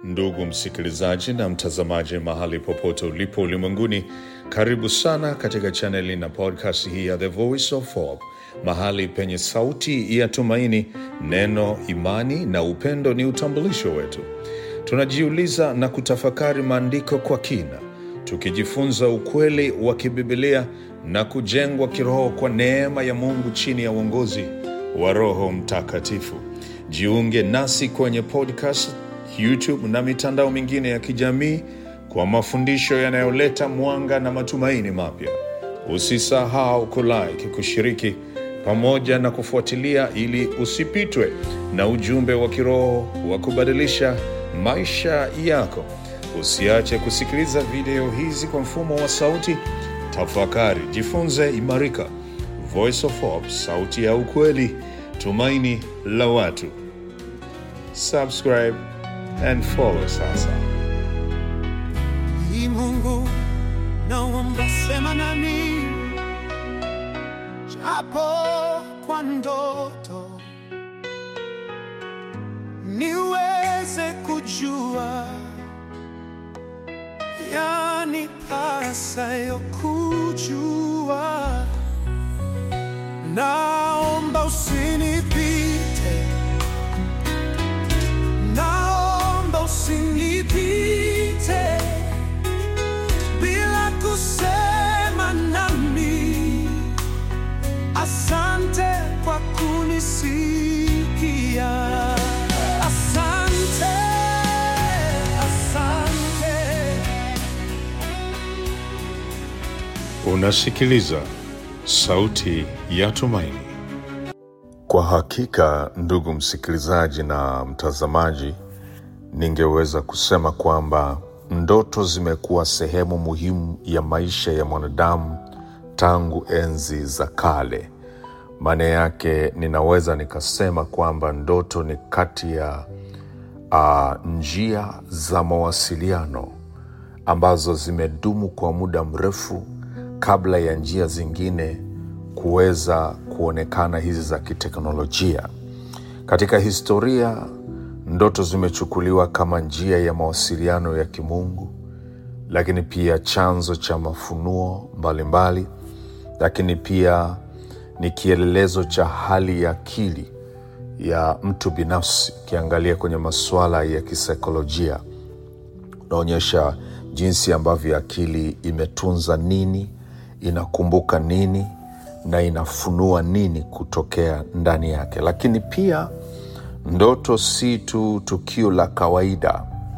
Ndugu msikilizaji na mtazamaji, mahali popote ulipo ulimwenguni, karibu sana katika chaneli na podcast hii ya The Voice of Hope, mahali penye sauti ya tumaini. Neno, imani na upendo ni utambulisho wetu. Tunajiuliza na kutafakari maandiko kwa kina, tukijifunza ukweli wa kibibilia na kujengwa kiroho kwa neema ya Mungu chini ya uongozi wa Roho Mtakatifu. Jiunge nasi kwenye podcast, YouTube na mitandao mingine ya kijamii kwa mafundisho yanayoleta mwanga na matumaini mapya. Usisahau kulike, kushiriki pamoja na kufuatilia ili usipitwe na ujumbe wa kiroho wa kubadilisha maisha yako. Usiache kusikiliza video hizi kwa mfumo wa sauti. Tafakari, jifunze, imarika. Voice of Hope, sauti ya ukweli, tumaini la watu. Subscribe and follow sasa. Ni Mungu naomba sema nami, japo kwa ndoto niweze kujua yanipasayo kujua. Naomba usinipite, naomba usinipite bila kusema nami. Asante kwa kunisikia, asante, asante. Unasikiliza sauti ya tumaini. Kwa hakika, ndugu msikilizaji na mtazamaji, ningeweza kusema kwamba ndoto zimekuwa sehemu muhimu ya maisha ya mwanadamu tangu enzi za kale. Maana yake ninaweza nikasema kwamba ndoto ni kati ya uh, njia za mawasiliano ambazo zimedumu kwa muda mrefu kabla ya njia zingine kuweza kuonekana hizi za kiteknolojia. Katika historia, ndoto zimechukuliwa kama njia ya mawasiliano ya kimungu, lakini pia chanzo cha mafunuo mbalimbali, lakini pia ni kielelezo cha hali ya akili ya mtu binafsi. Ukiangalia kwenye masuala ya kisaikolojia, unaonyesha jinsi ambavyo akili imetunza nini, inakumbuka nini na inafunua nini kutokea ndani yake. Lakini pia ndoto si tu tukio la kawaida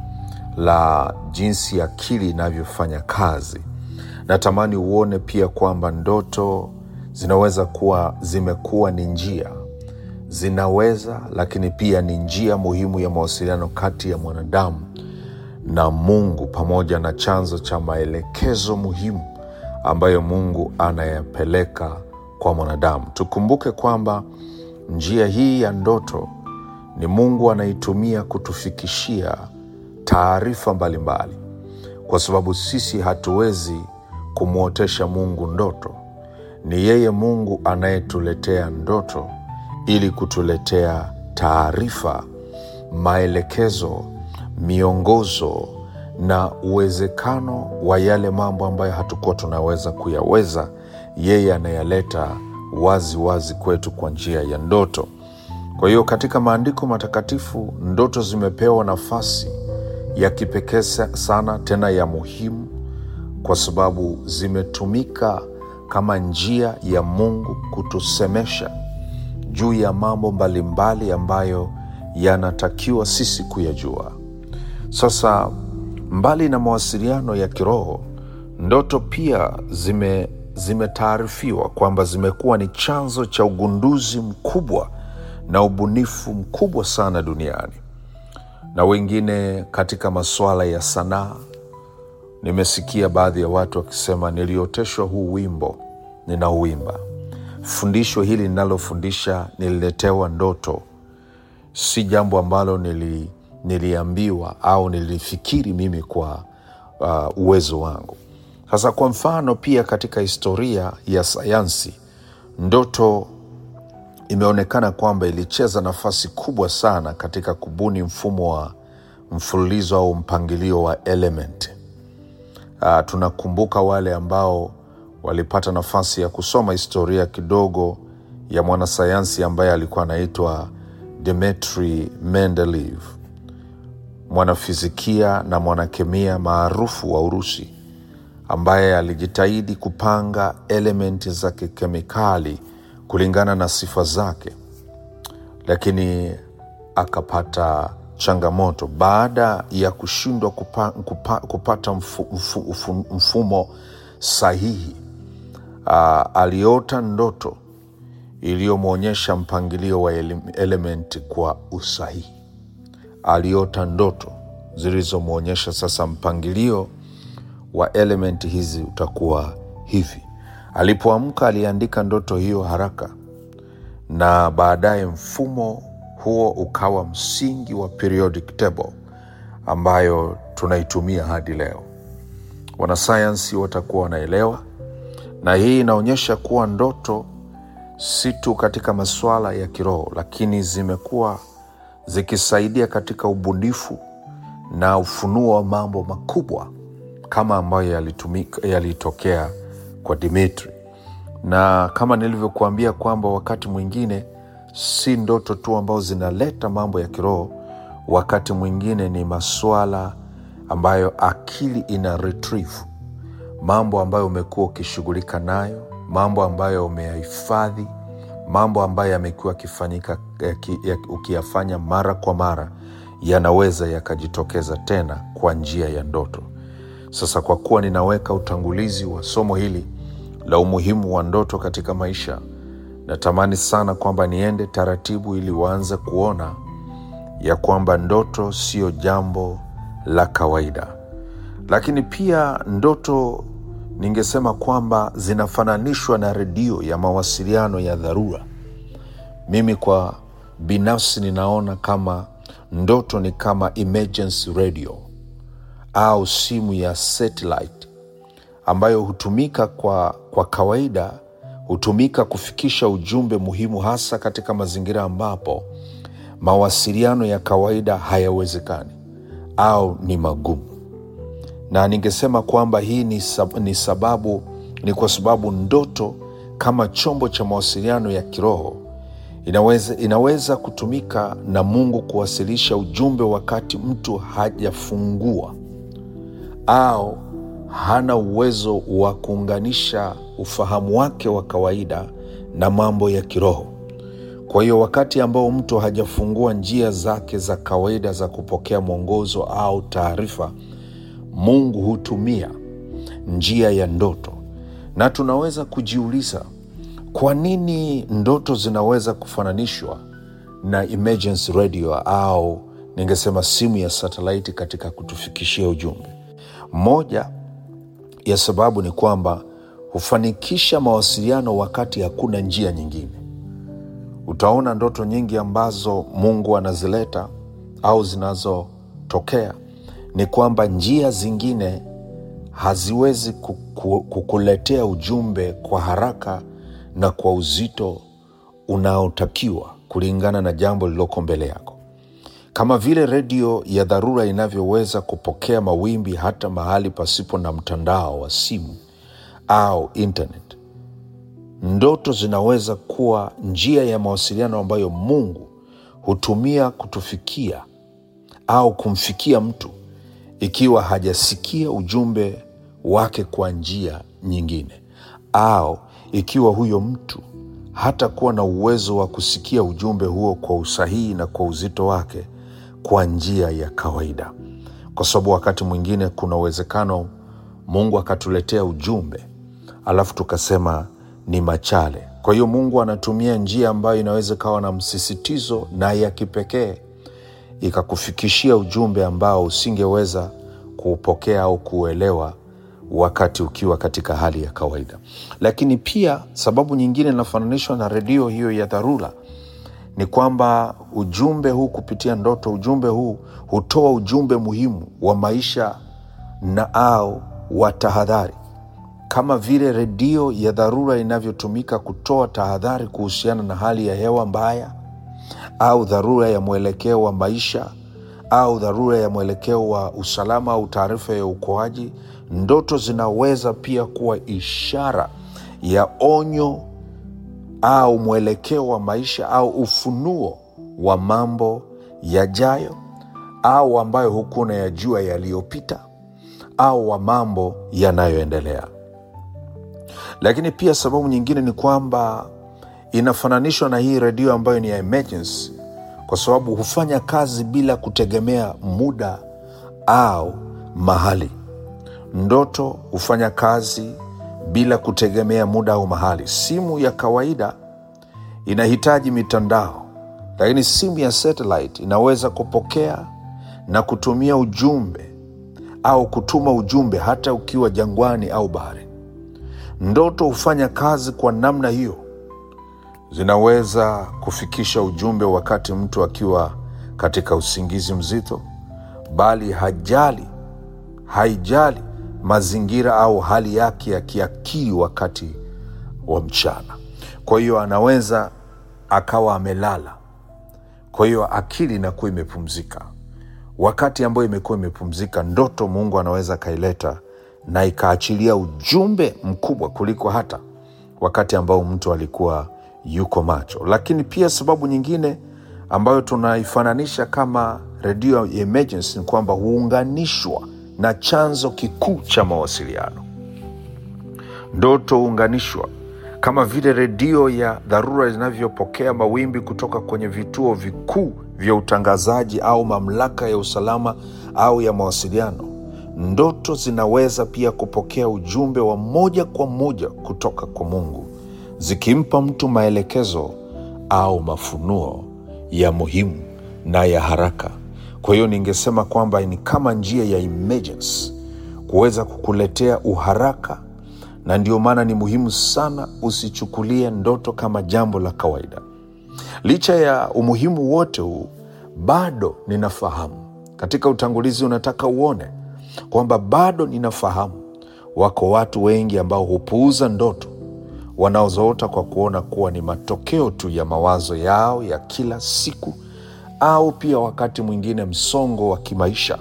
la jinsi akili inavyofanya kazi. Natamani uone pia kwamba ndoto zinaweza kuwa zimekuwa ni njia zinaweza, lakini pia ni njia muhimu ya mawasiliano kati ya mwanadamu na Mungu pamoja na chanzo cha maelekezo muhimu ambayo Mungu anayapeleka kwa mwanadamu. Tukumbuke kwamba njia hii ya ndoto ni Mungu anaitumia kutufikishia taarifa mbalimbali, kwa sababu sisi hatuwezi kumwotesha Mungu ndoto. Ni yeye Mungu anayetuletea ndoto ili kutuletea taarifa, maelekezo, miongozo na uwezekano wa yale mambo ambayo hatukuwa tunaweza kuyaweza. Yeye anayaleta wazi wazi kwetu kwa njia ya ndoto. Kwa hiyo katika maandiko matakatifu ndoto zimepewa nafasi ya kipekee sana, tena ya muhimu, kwa sababu zimetumika kama njia ya Mungu kutusemesha juu ya mambo mbalimbali ambayo yanatakiwa sisi kuyajua. Sasa, mbali na mawasiliano ya kiroho, ndoto pia zime zimetaarifiwa kwamba zimekuwa ni chanzo cha ugunduzi mkubwa na ubunifu mkubwa sana duniani, na wengine katika masuala ya sanaa. Nimesikia baadhi ya watu wakisema, nilioteshwa huu wimbo ninauimba. Fundisho hili ninalofundisha nililetewa ndoto, si jambo ambalo nili, niliambiwa au nilifikiri mimi kwa uh, uwezo wangu. Sasa kwa mfano, pia katika historia ya sayansi, ndoto imeonekana kwamba ilicheza nafasi kubwa sana katika kubuni mfumo wa mfululizo au mpangilio wa element. Uh, tunakumbuka wale ambao walipata nafasi ya kusoma historia kidogo ya mwanasayansi ambaye alikuwa anaitwa Dmitri Mendeleev, mwanafizikia na mwanakemia maarufu wa Urusi ambaye alijitahidi kupanga elementi za kikemikali kulingana na sifa zake, lakini akapata changamoto baada ya kushindwa kupa, kupa, kupata mfu, mfu, mfu, mfumo sahihi. Uh, aliota ndoto iliyomwonyesha mpangilio wa elementi kwa usahihi. Aliota ndoto zilizomwonyesha sasa mpangilio wa elementi hizi utakuwa hivi. Alipoamka aliandika ndoto hiyo haraka, na baadaye mfumo huo ukawa msingi wa periodic table ambayo tunaitumia hadi leo. Wanasayansi watakuwa wanaelewa, na hii inaonyesha kuwa ndoto si tu katika masuala ya kiroho, lakini zimekuwa zikisaidia katika ubunifu na ufunuo wa mambo makubwa kama ambayo yalitumika yalitokea kwa Dimitri, na kama nilivyokuambia kwamba wakati mwingine si ndoto tu ambazo zinaleta mambo ya kiroho, wakati mwingine ni masuala ambayo akili ina retrieve mambo ambayo umekuwa ukishughulika nayo, mambo ambayo umeyahifadhi, mambo ambayo yamekuwa yakifanyika ya, ukiyafanya mara kwa mara, yanaweza yakajitokeza tena kwa njia ya ndoto. Sasa kwa kuwa ninaweka utangulizi wa somo hili la umuhimu wa ndoto katika maisha, natamani sana kwamba niende taratibu ili waanze kuona ya kwamba ndoto sio jambo la kawaida, lakini pia ndoto ningesema kwamba zinafananishwa na redio ya mawasiliano ya dharura. Mimi kwa binafsi ninaona kama ndoto ni kama emergency radio au simu ya satellite ambayo hutumika kwa, kwa kawaida hutumika kufikisha ujumbe muhimu, hasa katika mazingira ambapo mawasiliano ya kawaida hayawezekani au ni magumu. Na ningesema kwamba hii ni, sab ni sababu ni kwa sababu ndoto kama chombo cha mawasiliano ya kiroho inaweza, inaweza kutumika na Mungu kuwasilisha ujumbe wakati mtu hajafungua au hana uwezo wa kuunganisha ufahamu wake wa kawaida na mambo ya kiroho. Kwa hiyo wakati ambao mtu hajafungua njia zake za kawaida za kupokea mwongozo au taarifa, Mungu hutumia njia ya ndoto, na tunaweza kujiuliza kwa nini ndoto zinaweza kufananishwa na emergency radio au ningesema simu ya satelaiti katika kutufikishia ujumbe. Moja ya sababu ni kwamba hufanikisha mawasiliano wakati hakuna njia nyingine. Utaona ndoto nyingi ambazo Mungu anazileta au zinazotokea ni kwamba njia zingine haziwezi kukuletea ujumbe kwa haraka na kwa uzito unaotakiwa kulingana na jambo lililoko mbele yako kama vile redio ya dharura inavyoweza kupokea mawimbi hata mahali pasipo na mtandao wa simu au internet. Ndoto zinaweza kuwa njia ya mawasiliano ambayo Mungu hutumia kutufikia au kumfikia mtu ikiwa hajasikia ujumbe wake kwa njia nyingine, au ikiwa huyo mtu hata kuwa na uwezo wa kusikia ujumbe huo kwa usahihi na kwa uzito wake kwa njia ya kawaida, kwa sababu wakati mwingine kuna uwezekano Mungu akatuletea ujumbe alafu tukasema ni machale. Kwa hiyo Mungu anatumia njia ambayo inaweza ikawa na msisitizo na ya kipekee ikakufikishia ujumbe ambao usingeweza kuupokea au kuuelewa wakati ukiwa katika hali ya kawaida. Lakini pia sababu nyingine inafananishwa na redio hiyo ya dharura ni kwamba ujumbe huu kupitia ndoto, ujumbe huu hutoa ujumbe muhimu wa maisha na au wa tahadhari, kama vile redio ya dharura inavyotumika kutoa tahadhari kuhusiana na hali ya hewa mbaya au dharura ya mwelekeo wa maisha au dharura ya mwelekeo wa usalama au taarifa ya uokoaji. Ndoto zinaweza pia kuwa ishara ya onyo au mwelekeo wa maisha au ufunuo wa mambo yajayo au ambayo hukuwa unayajua yaliyopita au wa mambo yanayoendelea. Lakini pia sababu nyingine ni kwamba inafananishwa na hii redio ambayo ni ya emergency, kwa sababu hufanya kazi bila kutegemea muda au mahali. Ndoto hufanya kazi bila kutegemea muda au mahali. Simu ya kawaida inahitaji mitandao, lakini simu ya satellite inaweza kupokea na kutumia ujumbe au kutuma ujumbe hata ukiwa jangwani au bahari. Ndoto hufanya kazi kwa namna hiyo, zinaweza kufikisha ujumbe wakati mtu akiwa katika usingizi mzito, bali hajali haijali mazingira au hali yake ya kiakili wakati wa mchana. Kwa hiyo anaweza akawa amelala, kwa hiyo akili inakuwa imepumzika. Wakati ambayo imekuwa imepumzika, ndoto Mungu anaweza akaileta na ikaachilia ujumbe mkubwa kuliko hata wakati ambao mtu alikuwa yuko macho. Lakini pia sababu nyingine ambayo tunaifananisha kama redio ya emergency ni kwamba huunganishwa na chanzo kikuu cha mawasiliano. Ndoto huunganishwa kama vile redio ya dharura zinavyopokea mawimbi kutoka kwenye vituo vikuu vya utangazaji au mamlaka ya usalama au ya mawasiliano. Ndoto zinaweza pia kupokea ujumbe wa moja kwa moja kutoka kwa Mungu, zikimpa mtu maelekezo au mafunuo ya muhimu na ya haraka. Kwa hiyo ningesema kwamba ni kama njia ya emergency kuweza kukuletea uharaka, na ndio maana ni muhimu sana usichukulie ndoto kama jambo la kawaida. Licha ya umuhimu wote huu, bado ninafahamu katika utangulizi, unataka uone kwamba bado ninafahamu wako watu wengi ambao hupuuza ndoto wanaozoota kwa kuona kuwa ni matokeo tu ya mawazo yao ya kila siku au pia wakati mwingine msongo wa kimaisha.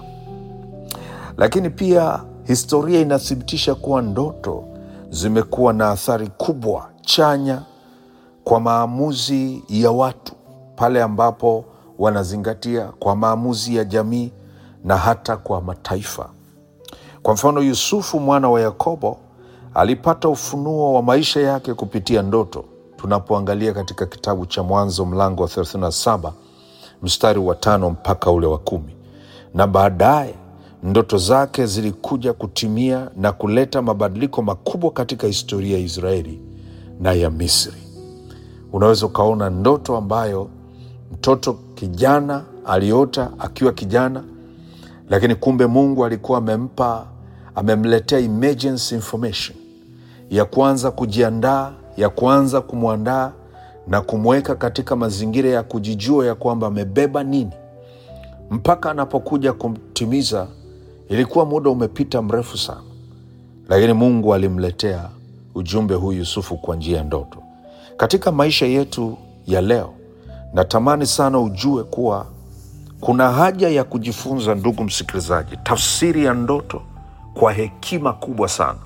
Lakini pia historia inathibitisha kuwa ndoto zimekuwa na athari kubwa chanya kwa maamuzi ya watu pale ambapo wanazingatia kwa maamuzi ya jamii na hata kwa mataifa. Kwa mfano, Yusufu mwana wa Yakobo alipata ufunuo wa maisha yake kupitia ndoto, tunapoangalia katika kitabu cha Mwanzo mlango wa 37 mstari wa tano mpaka ule wa kumi, na baadaye ndoto zake zilikuja kutimia na kuleta mabadiliko makubwa katika historia ya Israeli na ya Misri. Unaweza ukaona ndoto ambayo mtoto kijana aliota akiwa kijana, lakini kumbe Mungu alikuwa amempa amemletea emergency information ya kuanza kujiandaa, ya kuanza kumwandaa na kumweka katika mazingira ya kujijua ya kwamba amebeba nini, mpaka anapokuja kumtimiza. Ilikuwa muda umepita mrefu sana, lakini Mungu alimletea ujumbe huu Yusufu kwa njia ya ndoto. Katika maisha yetu ya leo, natamani sana ujue kuwa kuna haja ya kujifunza, ndugu msikilizaji, tafsiri ya ndoto kwa hekima kubwa sana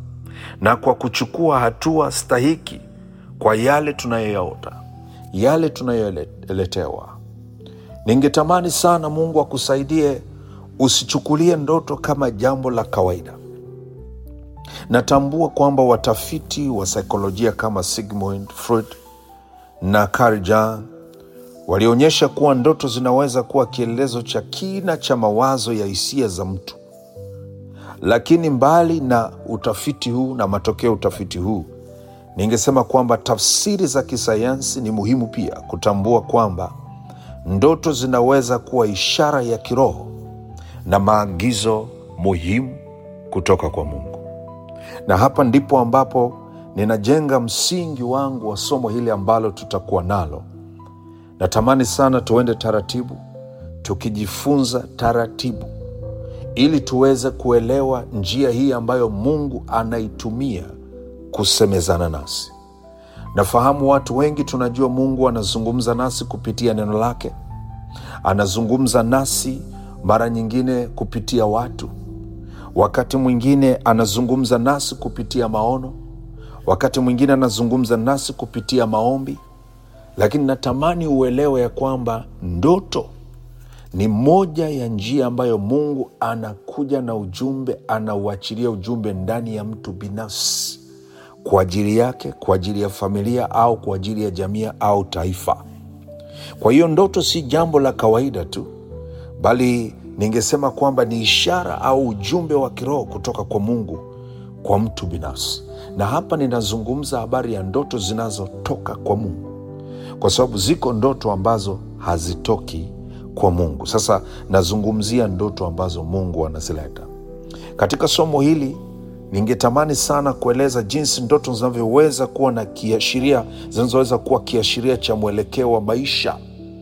na kwa kuchukua hatua stahiki kwa yale tunayoyaota, yale tunayoletewa. Ningetamani sana Mungu akusaidie usichukulie ndoto kama jambo la kawaida. Natambua kwamba watafiti wa saikolojia kama Sigmund Freud na Carl Jung walionyesha kuwa ndoto zinaweza kuwa kielelezo cha kina cha mawazo ya hisia za mtu. Lakini mbali na utafiti huu na matokeo ya utafiti huu, ningesema kwamba tafsiri za kisayansi ni muhimu pia kutambua kwamba ndoto zinaweza kuwa ishara ya kiroho na maagizo muhimu kutoka kwa Mungu. Na hapa ndipo ambapo ninajenga msingi wangu wa somo hili ambalo tutakuwa nalo. Natamani sana tuende taratibu, tukijifunza taratibu, ili tuweze kuelewa njia hii ambayo Mungu anaitumia kusemezana nasi. Nafahamu watu wengi tunajua Mungu anazungumza nasi kupitia neno lake, anazungumza nasi mara nyingine kupitia watu wakati mwingine anazungumza nasi kupitia maono wakati mwingine anazungumza nasi kupitia maombi lakini natamani uelewe ya kwamba ndoto ni moja ya njia ambayo mungu anakuja na ujumbe anauachilia ujumbe ndani ya mtu binafsi kwa ajili yake kwa ajili ya familia au kwa ajili ya jamii au taifa kwa hiyo ndoto si jambo la kawaida tu bali ningesema kwamba ni ishara au ujumbe wa kiroho kutoka kwa mungu kwa mtu binafsi na hapa ninazungumza habari ya ndoto zinazotoka kwa mungu kwa sababu ziko ndoto ambazo hazitoki kwa mungu sasa nazungumzia ndoto ambazo mungu anazileta katika somo hili ningetamani sana kueleza jinsi ndoto zinavyoweza kuwa na kiashiria zinazoweza kuwa kiashiria cha mwelekeo wa maisha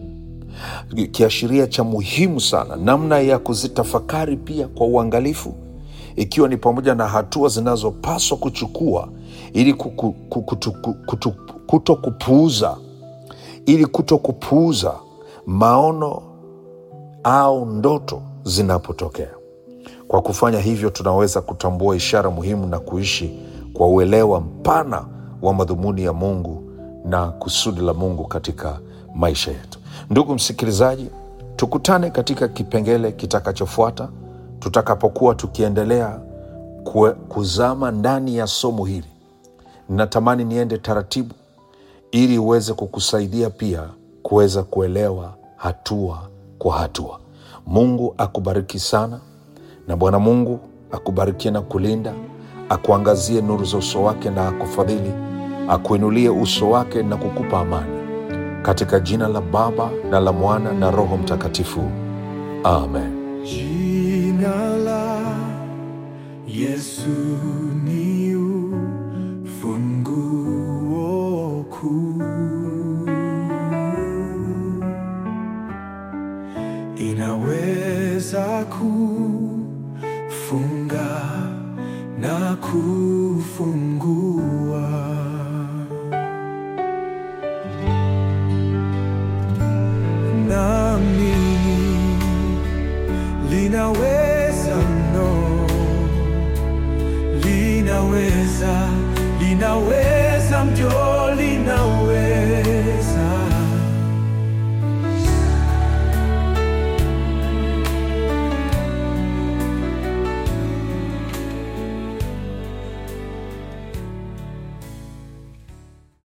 kiashiria cha muhimu sana namna ya kuzitafakari pia kwa uangalifu ikiwa ni pamoja na hatua zinazopaswa kuchukua ili kuku- ku- kutu- ku- kutu- kuto kupuuza ili kuto kupuuza maono au ndoto zinapotokea kwa kufanya hivyo tunaweza kutambua ishara muhimu na kuishi kwa uelewa mpana wa madhumuni ya mungu na kusudi la mungu katika maisha yetu ndugu msikilizaji tukutane katika kipengele kitakachofuata tutakapokuwa tukiendelea kue- kuzama ndani ya somo hili ninatamani niende taratibu ili uweze kukusaidia pia kuweza kuelewa hatua kwa hatua mungu akubariki sana na bwana mungu akubarikie na kulinda akuangazie nuru za uso wake na akufadhili akuinulie uso wake na kukupa amani katika jina la baba na la mwana na roho mtakatifu amen Jina la Yesu ni ufunguo kuu, inaweza kufunga na kufungua. Naamini linaweza no linaweza linaweza mjo